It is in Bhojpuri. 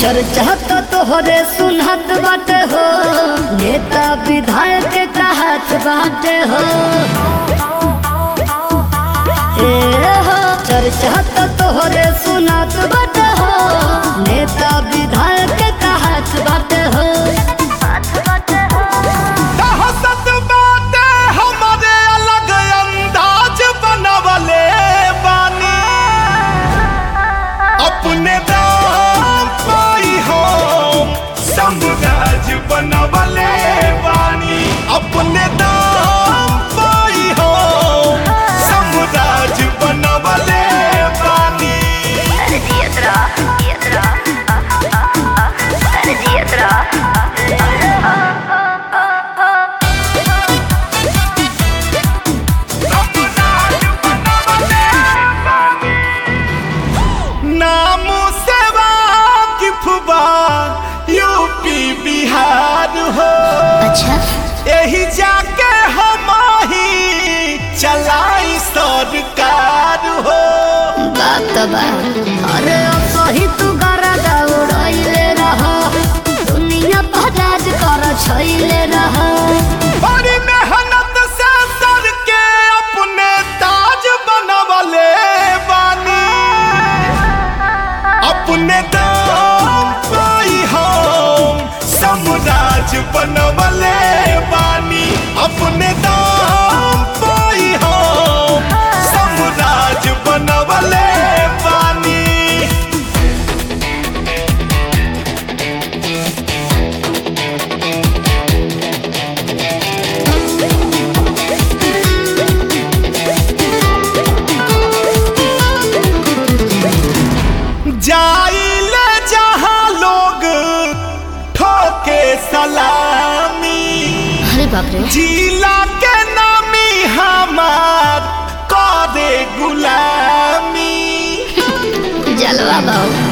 चर्चा तो तोहरे सुनत बाटे हो नेता विधायक का हाथ बाटे हो ए हो चर्चा तो तोहरे सुनत बाटे हो नेता विधायक का हाथ बाटे हो दहशत बाटे हमारे अलग अंदाज बनवले बानी अपने दाम पाई हो साम्राज्य बनवले बानी अपने दाम पाई हो साम्राज्य बनवले बानी नाम सेवा की फुबा यूपी बिहार हो अच्छा यही जाके हम ही चलाई सरकार हो बात बा अरे अब सही तू गरा दौड़ैले रह दुनिया पर राज कर छैले रह बड़ी मेहनत से सर के अपने ताज बनवले बानी अपने दाम पाई हम साम्राज्य बनवले बानी अपने दाम पाई हम साम्राज्य बनवले बानी जाइले जहाँ लोग ठोके सलामी अरे बाप रे जिला के नामी हमार करे गुलामी जलवा बाबू